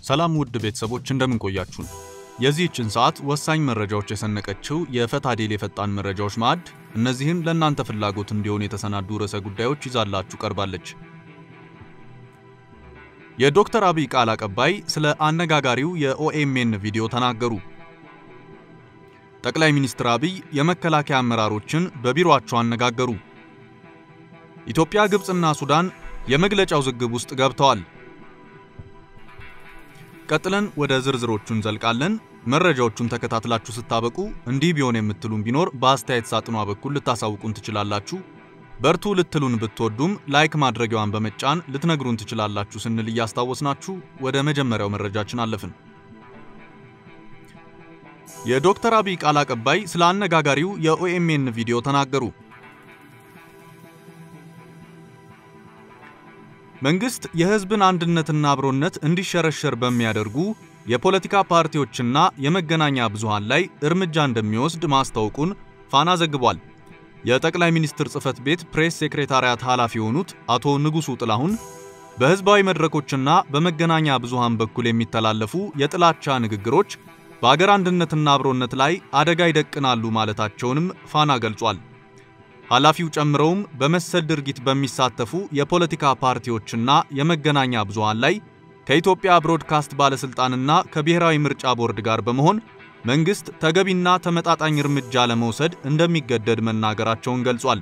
ሰላም ውድ ቤተሰቦች እንደምን ቆያችሁን? የዚህችን ሰዓት ወሳኝ መረጃዎች የሰነቀችው የፈታ ዴሊ የፈጣን መረጃዎች ማዕድ እነዚህን ለእናንተ ፍላጎት እንዲሆን የተሰናዱ ርዕሰ ጉዳዮች ይዛላችሁ ቀርባለች። የዶክተር አብይ ቃል አቀባይ ስለ አነጋጋሪው የኦኤምኤን ቪዲዮ ተናገሩ። ጠቅላይ ሚኒስትር አብይ የመከላከያ አመራሮችን በቢሮአቸው አነጋገሩ። ኢትዮጵያ፣ ግብፅና ሱዳን የመግለጫው ዝግብ ውስጥ ገብተዋል። ቀጥለን ወደ ዝርዝሮቹ እንዘልቃለን። መረጃዎቹን ተከታትላችሁ ስታበቁ እንዲህ ቢሆን የምትሉን ቢኖር በአስተያየት ሳጥኗ በኩል ልታሳውቁን ትችላላችሁ። በርቱ ልትሉን ብትወዱም ላይክ ማድረጊያዋን በመጫን ልትነግሩን ትችላላችሁ ስንል እያስታወስናችሁ ወደ መጀመሪያው መረጃችን አለፍን። የዶክተር አብይ ቃል አቀባይ ስለ አነጋጋሪው የኦኤምኤን ቪዲዮ ተናገሩ። መንግስት የህዝብን አንድነትና አብሮነት እንዲሸረሸር በሚያደርጉ የፖለቲካ ፓርቲዎችና የመገናኛ ብዙሃን ላይ እርምጃ እንደሚወስድ ማስታወቁን ፋና ዘግቧል። የጠቅላይ ሚኒስትር ጽህፈት ቤት ፕሬስ ሴክሬታሪያት ኃላፊ የሆኑት አቶ ንጉሱ ጥላሁን በህዝባዊ መድረኮችና በመገናኛ ብዙሃን በኩል የሚተላለፉ የጥላቻ ንግግሮች በአገር አንድነትና አብሮነት ላይ አደጋ ይደቅናሉ ማለታቸውንም ፋና ገልጿል። ኃላፊው ጨምረውም በመሰል ድርጊት በሚሳተፉ የፖለቲካ ፓርቲዎችና የመገናኛ ብዙሃን ላይ ከኢትዮጵያ ብሮድካስት ባለስልጣንና ከብሔራዊ ምርጫ ቦርድ ጋር በመሆን መንግስት ተገቢና ተመጣጣኝ እርምጃ ለመውሰድ እንደሚገደድ መናገራቸውን ገልጿል።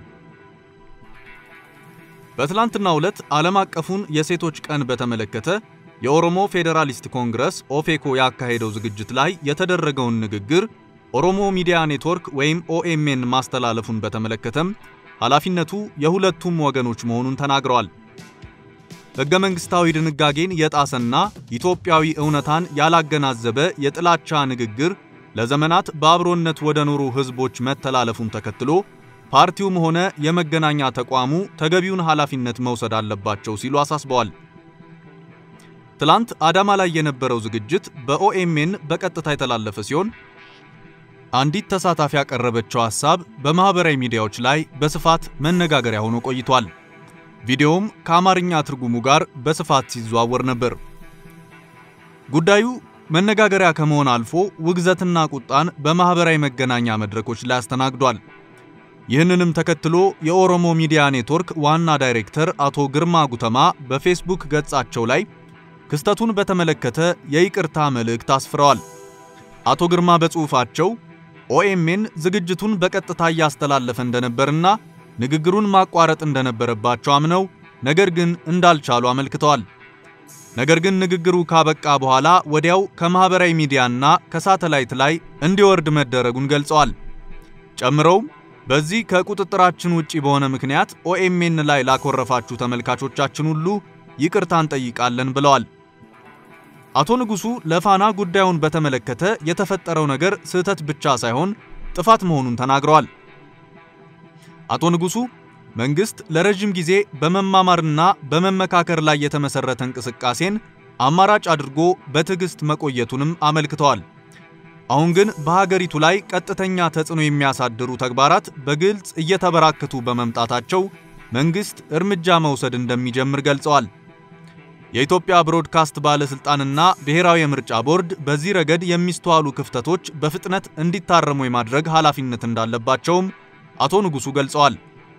በትላንትናው ዕለት ዓለም አቀፉን የሴቶች ቀን በተመለከተ የኦሮሞ ፌዴራሊስት ኮንግረስ ኦፌኮ ያካሄደው ዝግጅት ላይ የተደረገውን ንግግር ኦሮሞ ሚዲያ ኔትወርክ ወይም ኦኤምኤን ማስተላለፉን በተመለከተም ኃላፊነቱ የሁለቱም ወገኖች መሆኑን ተናግረዋል። ሕገ መንግሥታዊ ድንጋጌን የጣሰና ኢትዮጵያዊ እውነታን ያላገናዘበ የጥላቻ ንግግር ለዘመናት በአብሮነት ወደ ኖሩ ሕዝቦች መተላለፉን ተከትሎ ፓርቲውም ሆነ የመገናኛ ተቋሙ ተገቢውን ኃላፊነት መውሰድ አለባቸው ሲሉ አሳስበዋል። ትላንት አዳማ ላይ የነበረው ዝግጅት በኦኤምኤን በቀጥታ የተላለፈ ሲሆን አንዲት ተሳታፊ ያቀረበችው ሐሳብ በማህበራዊ ሚዲያዎች ላይ በስፋት መነጋገሪያ ሆኖ ቆይቷል። ቪዲዮውም ከአማርኛ ትርጉሙ ጋር በስፋት ሲዘዋወር ነበር። ጉዳዩ መነጋገሪያ ከመሆን አልፎ ውግዘትና ቁጣን በማህበራዊ መገናኛ መድረኮች ላይ አስተናግዷል። ይህንንም ተከትሎ የኦሮሞ ሚዲያ ኔትወርክ ዋና ዳይሬክተር አቶ ግርማ ጉተማ በፌስቡክ ገጻቸው ላይ ክስተቱን በተመለከተ የይቅርታ መልእክት አስፍረዋል። አቶ ግርማ በጽሑፋቸው ኦኤምኤን ዝግጅቱን በቀጥታ እያስተላለፈ እንደነበርና ንግግሩን ማቋረጥ እንደነበረባቸው አምነው ነገር ግን እንዳልቻሉ አመልክተዋል። ነገር ግን ንግግሩ ካበቃ በኋላ ወዲያው ከማህበራዊ ሚዲያና ከሳተላይት ላይ እንዲወርድ መደረጉን ገልጸዋል። ጨምረውም በዚህ ከቁጥጥራችን ውጪ በሆነ ምክንያት ኦኤምኤን ላይ ላኮረፋችሁ ተመልካቾቻችን ሁሉ ይቅርታ እንጠይቃለን ብለዋል። አቶ ንጉሱ ለፋና ጉዳዩን በተመለከተ የተፈጠረው ነገር ስህተት ብቻ ሳይሆን ጥፋት መሆኑን ተናግረዋል። አቶ ንጉሱ መንግስት ለረጅም ጊዜ በመማማርና በመመካከር ላይ የተመሰረተ እንቅስቃሴን አማራጭ አድርጎ በትዕግስት መቆየቱንም አመልክተዋል። አሁን ግን በሀገሪቱ ላይ ቀጥተኛ ተጽዕኖ የሚያሳድሩ ተግባራት በግልጽ እየተበራከቱ በመምጣታቸው መንግስት እርምጃ መውሰድ እንደሚጀምር ገልጸዋል። የኢትዮጵያ ብሮድካስት ባለስልጣንና ብሔራዊ የምርጫ ቦርድ በዚህ ረገድ የሚስተዋሉ ክፍተቶች በፍጥነት እንዲታረሙ የማድረግ ኃላፊነት እንዳለባቸውም አቶ ንጉሱ ገልጸዋል።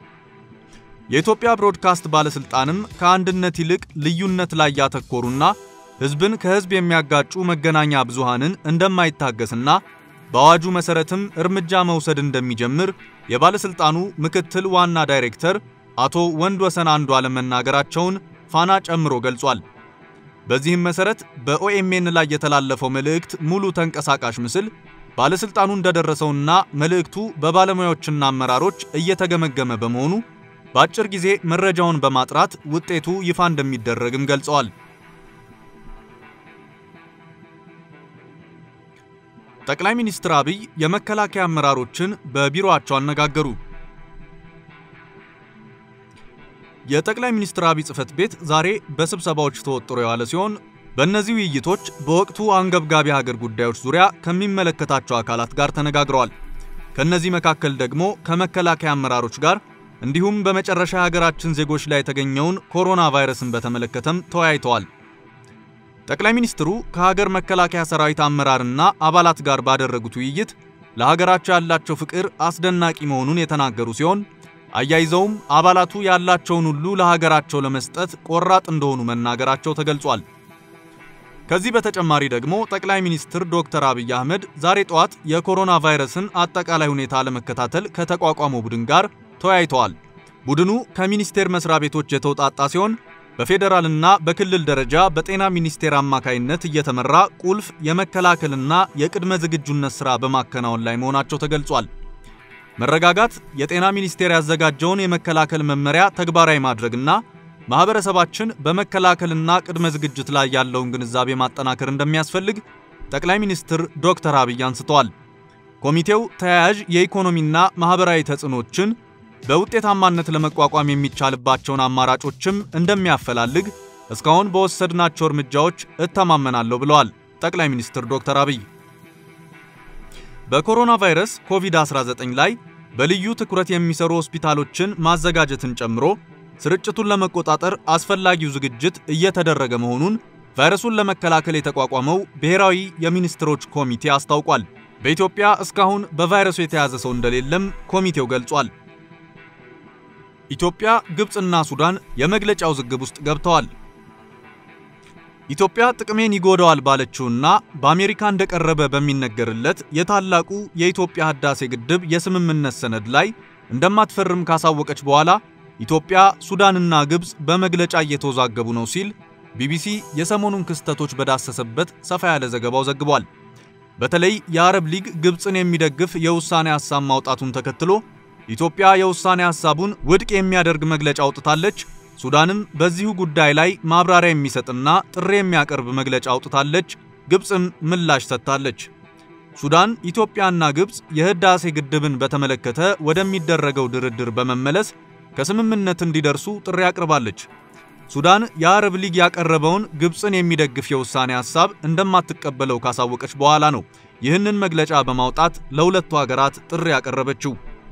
የኢትዮጵያ ብሮድካስት ባለስልጣንም ከአንድነት ይልቅ ልዩነት ላይ ያተኮሩና ህዝብን ከህዝብ የሚያጋጩ መገናኛ ብዙሃንን እንደማይታገስና በአዋጁ መሰረትም እርምጃ መውሰድ እንደሚጀምር የባለስልጣኑ ምክትል ዋና ዳይሬክተር አቶ ወንድወሰን አንዱ ዓለም መናገራቸውን ፋና ጨምሮ ገልጿል። በዚህም መሰረት በኦኤምኤን ላይ የተላለፈው መልእክት ሙሉ ተንቀሳቃሽ ምስል ባለስልጣኑ እንደደረሰውና መልእክቱ በባለሙያዎችና አመራሮች እየተገመገመ በመሆኑ በአጭር ጊዜ መረጃውን በማጥራት ውጤቱ ይፋ እንደሚደረግም ገልጸዋል። ጠቅላይ ሚኒስትር አብይ የመከላከያ አመራሮችን በቢሮአቸው አነጋገሩ። የጠቅላይ ሚኒስትር አብይ ጽህፈት ቤት ዛሬ በስብሰባዎች ተወጥሮ የዋለ ሲሆን በእነዚህ ውይይቶች በወቅቱ አንገብጋቢ ሀገር ጉዳዮች ዙሪያ ከሚመለከታቸው አካላት ጋር ተነጋግረዋል። ከነዚህ መካከል ደግሞ ከመከላከያ አመራሮች ጋር እንዲሁም በመጨረሻ የሀገራችን ዜጎች ላይ የተገኘውን ኮሮና ቫይረስን በተመለከተም ተወያይተዋል። ጠቅላይ ሚኒስትሩ ከሀገር መከላከያ ሰራዊት አመራርና አባላት ጋር ባደረጉት ውይይት ለሀገራቸው ያላቸው ፍቅር አስደናቂ መሆኑን የተናገሩ ሲሆን አያይዘውም አባላቱ ያላቸውን ሁሉ ለሀገራቸው ለመስጠት ቆራጥ እንደሆኑ መናገራቸው ተገልጿል። ከዚህ በተጨማሪ ደግሞ ጠቅላይ ሚኒስትር ዶክተር አብይ አህመድ ዛሬ ጠዋት የኮሮና ቫይረስን አጠቃላይ ሁኔታ ለመከታተል ከተቋቋመው ቡድን ጋር ተወያይተዋል። ቡድኑ ከሚኒስቴር መስሪያ ቤቶች የተውጣጣ ሲሆን በፌዴራልና በክልል ደረጃ በጤና ሚኒስቴር አማካይነት እየተመራ ቁልፍ የመከላከልና የቅድመ ዝግጁነት ሥራ በማከናወን ላይ መሆናቸው ተገልጿል። መረጋጋት የጤና ሚኒስቴር ያዘጋጀውን የመከላከል መመሪያ ተግባራዊ ማድረግና ማህበረሰባችን በመከላከልና ቅድመ ዝግጅት ላይ ያለውን ግንዛቤ ማጠናከር እንደሚያስፈልግ ጠቅላይ ሚኒስትር ዶክተር አብይ አንስተዋል። ኮሚቴው ተያያዥ የኢኮኖሚና ማህበራዊ ተጽዕኖችን በውጤታማነት ለመቋቋም የሚቻልባቸውን አማራጮችም እንደሚያፈላልግ እስካሁን በወሰድናቸው እርምጃዎች እተማመናለሁ ብለዋል ጠቅላይ ሚኒስትር ዶክተር አብይ። በኮሮና ቫይረስ ኮቪድ-19 ላይ በልዩ ትኩረት የሚሰሩ ሆስፒታሎችን ማዘጋጀትን ጨምሮ ስርጭቱን ለመቆጣጠር አስፈላጊው ዝግጅት እየተደረገ መሆኑን ቫይረሱን ለመከላከል የተቋቋመው ብሔራዊ የሚኒስትሮች ኮሚቴ አስታውቋል። በኢትዮጵያ እስካሁን በቫይረሱ የተያዘ ሰው እንደሌለም ኮሚቴው ገልጿል። ኢትዮጵያ፣ ግብፅና ሱዳን የመግለጫ ውዝግብ ውስጥ ገብተዋል። ኢትዮጵያ ጥቅሜን ይጎዳዋል ባለችውና በአሜሪካ እንደቀረበ በሚነገርለት የታላቁ የኢትዮጵያ ህዳሴ ግድብ የስምምነት ሰነድ ላይ እንደማትፈርም ካሳወቀች በኋላ ኢትዮጵያ፣ ሱዳንና ግብፅ በመግለጫ እየተወዛገቡ ነው ሲል ቢቢሲ የሰሞኑን ክስተቶች በዳሰሰበት ሰፋ ያለ ዘገባው ዘግቧል። በተለይ የአረብ ሊግ ግብፅን የሚደግፍ የውሳኔ ሐሳብ ማውጣቱን ተከትሎ ኢትዮጵያ የውሳኔ ሐሳቡን ውድቅ የሚያደርግ መግለጫ አውጥታለች። ሱዳንም በዚሁ ጉዳይ ላይ ማብራሪያ የሚሰጥና ጥሪ የሚያቀርብ መግለጫ አውጥታለች። ግብፅም ምላሽ ሰጥታለች። ሱዳን ኢትዮጵያና ግብፅ የህዳሴ ግድብን በተመለከተ ወደሚደረገው ድርድር በመመለስ ከስምምነት እንዲደርሱ ጥሪ አቅርባለች። ሱዳን የአረብ ሊግ ያቀረበውን ግብፅን የሚደግፍ የውሳኔ ሐሳብ እንደማትቀበለው ካሳወቀች በኋላ ነው ይህንን መግለጫ በማውጣት ለሁለቱ ሀገራት ጥሪ ያቀረበችው።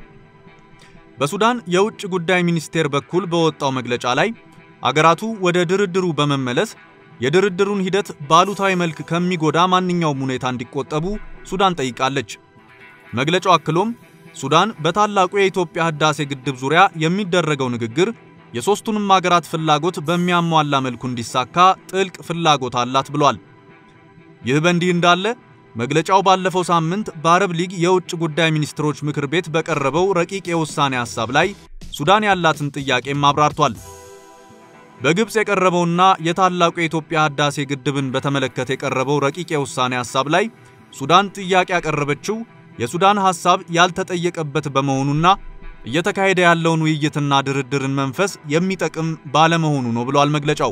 በሱዳን የውጭ ጉዳይ ሚኒስቴር በኩል በወጣው መግለጫ ላይ አገራቱ ወደ ድርድሩ በመመለስ የድርድሩን ሂደት ባሉታዊ መልክ ከሚጎዳ ማንኛውም ሁኔታ እንዲቆጠቡ ሱዳን ጠይቃለች። መግለጫው አክሎም ሱዳን በታላቁ የኢትዮጵያ ህዳሴ ግድብ ዙሪያ የሚደረገው ንግግር የሦስቱንም አገራት ፍላጎት በሚያሟላ መልኩ እንዲሳካ ጥልቅ ፍላጎት አላት ብሏል። ይህ በእንዲህ እንዳለ መግለጫው ባለፈው ሳምንት በአረብ ሊግ የውጭ ጉዳይ ሚኒስትሮች ምክር ቤት በቀረበው ረቂቅ የውሳኔ ሐሳብ ላይ ሱዳን ያላትን ጥያቄም አብራርቷል። በግብፅ የቀረበውና የታላቁ የኢትዮጵያ ህዳሴ ግድብን በተመለከተ የቀረበው ረቂቅ የውሳኔ ሐሳብ ላይ ሱዳን ጥያቄ ያቀረበችው የሱዳን ሐሳብ ያልተጠየቀበት በመሆኑና እየተካሄደ ያለውን ውይይትና ድርድርን መንፈስ የሚጠቅም ባለመሆኑ ነው ብሏል መግለጫው።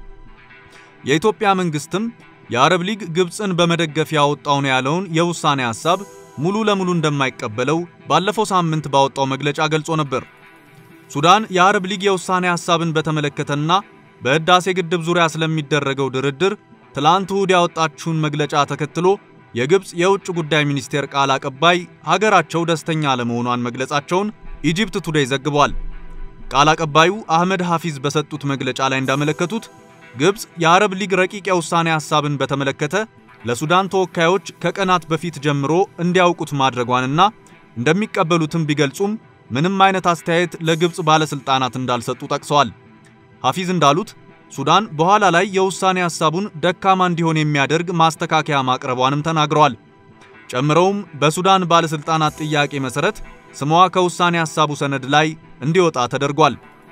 የኢትዮጵያ መንግስትም የአረብ ሊግ ግብፅን በመደገፍ ያወጣው ነው ያለውን የውሳኔ ሐሳብ ሙሉ ለሙሉ እንደማይቀበለው ባለፈው ሳምንት ባወጣው መግለጫ ገልጾ ነበር። ሱዳን የአረብ ሊግ የውሳኔ ሐሳብን በተመለከተና በህዳሴ ግድብ ዙሪያ ስለሚደረገው ድርድር ትላንት እሁድ ያወጣችውን መግለጫ ተከትሎ የግብፅ የውጭ ጉዳይ ሚኒስቴር ቃል አቀባይ ሀገራቸው ደስተኛ አለመሆኗን መግለጻቸውን ኢጂፕት ቱዴይ ዘግቧል። ቃል አቀባዩ አህመድ ሐፊዝ በሰጡት መግለጫ ላይ እንዳመለከቱት ግብፅ የአረብ ሊግ ረቂቅ የውሳኔ ሐሳብን በተመለከተ ለሱዳን ተወካዮች ከቀናት በፊት ጀምሮ እንዲያውቁት ማድረጓንና እንደሚቀበሉትም ቢገልጹም ምንም አይነት አስተያየት ለግብፅ ባለሥልጣናት እንዳልሰጡ ጠቅሰዋል። ሐፊዝ እንዳሉት ሱዳን በኋላ ላይ የውሳኔ ሐሳቡን ደካማ እንዲሆን የሚያደርግ ማስተካከያ ማቅረቧንም ተናግረዋል። ጨምረውም በሱዳን ባለሥልጣናት ጥያቄ መሠረት ስሟ ከውሳኔ ሐሳቡ ሰነድ ላይ እንዲወጣ ተደርጓል።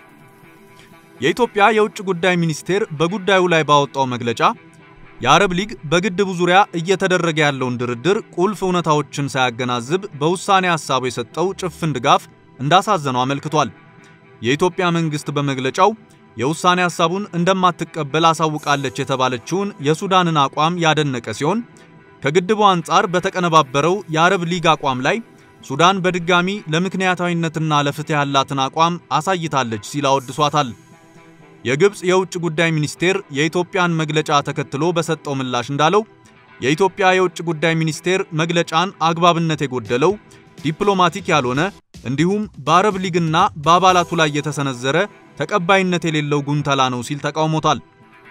የኢትዮጵያ የውጭ ጉዳይ ሚኒስቴር በጉዳዩ ላይ ባወጣው መግለጫ የአረብ ሊግ በግድቡ ዙሪያ እየተደረገ ያለውን ድርድር ቁልፍ እውነታዎችን ሳያገናዝብ በውሳኔ ሐሳቡ የሰጠው ጭፍን ድጋፍ እንዳሳዘነው አመልክቷል። የኢትዮጵያ መንግሥት በመግለጫው የውሳኔ ሐሳቡን እንደማትቀበል አሳውቃለች የተባለችውን የሱዳንን አቋም ያደነቀ ሲሆን ከግድቡ አንጻር በተቀነባበረው የአረብ ሊግ አቋም ላይ ሱዳን በድጋሚ ለምክንያታዊነትና ለፍትህ ያላትን አቋም አሳይታለች ሲል አወድሷታል። የግብፅ የውጭ ጉዳይ ሚኒስቴር የኢትዮጵያን መግለጫ ተከትሎ በሰጠው ምላሽ እንዳለው የኢትዮጵያ የውጭ ጉዳይ ሚኒስቴር መግለጫን አግባብነት የጎደለው ዲፕሎማቲክ ያልሆነ እንዲሁም በአረብ ሊግና በአባላቱ ላይ የተሰነዘረ ተቀባይነት የሌለው ጉንተላ ነው ሲል ተቃውሞታል።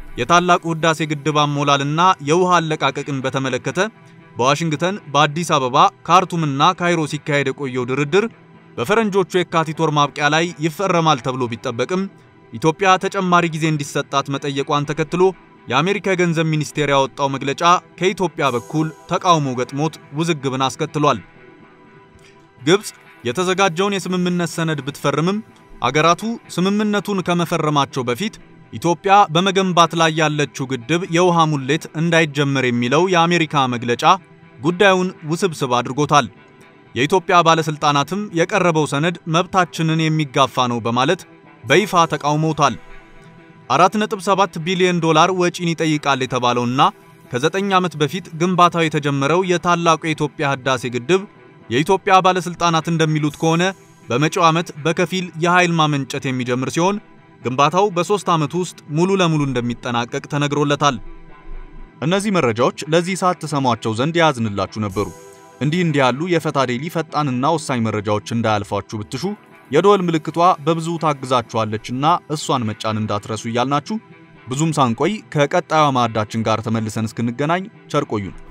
የታላቁ ህዳሴ ግድብ አሞላልና የውሃ አለቃቀቅን በተመለከተ በዋሽንግተን፣ በአዲስ አበባ፣ ካርቱምና ካይሮ ሲካሄድ የቆየው ድርድር በፈረንጆቹ የካቲት ወር ማብቂያ ላይ ይፈረማል ተብሎ ቢጠበቅም ኢትዮጵያ ተጨማሪ ጊዜ እንዲሰጣት መጠየቋን ተከትሎ የአሜሪካ የገንዘብ ሚኒስቴር ያወጣው መግለጫ ከኢትዮጵያ በኩል ተቃውሞ ገጥሞት ውዝግብን አስከትሏል። ግብፅ የተዘጋጀውን የስምምነት ሰነድ ብትፈርምም አገራቱ ስምምነቱን ከመፈረማቸው በፊት ኢትዮጵያ በመገንባት ላይ ያለችው ግድብ የውሃ ሙሌት እንዳይጀመር የሚለው የአሜሪካ መግለጫ ጉዳዩን ውስብስብ አድርጎታል። የኢትዮጵያ ባለስልጣናትም የቀረበው ሰነድ መብታችንን የሚጋፋ ነው በማለት በይፋ ተቃውመውታል። 4.7 ቢሊዮን ዶላር ወጪን ይጠይቃል የተባለውና ከ9 ዓመት በፊት ግንባታው የተጀመረው የታላቁ የኢትዮጵያ ህዳሴ ግድብ የኢትዮጵያ ባለስልጣናት እንደሚሉት ከሆነ በመጪው ዓመት በከፊል የኃይል ማመንጨት የሚጀምር ሲሆን ግንባታው በሦስት ዓመት ውስጥ ሙሉ ለሙሉ እንደሚጠናቀቅ ተነግሮለታል። እነዚህ መረጃዎች ለዚህ ሰዓት ተሰሟቸው ዘንድ የያዝንላችሁ ነበሩ። እንዲህ እንዲህ ያሉ የፈታ ዴሊ ፈጣንና ወሳኝ መረጃዎች እንዳያልፏችሁ ብትሹ የደወል ምልክቷ በብዙ ታግዛችኋለችና እሷን መጫን እንዳትረሱ እያልናችሁ ብዙም ሳንቆይ ከቀጣዩ ማዕዳችን ጋር ተመልሰን እስክንገናኝ ቸር ቆዩን።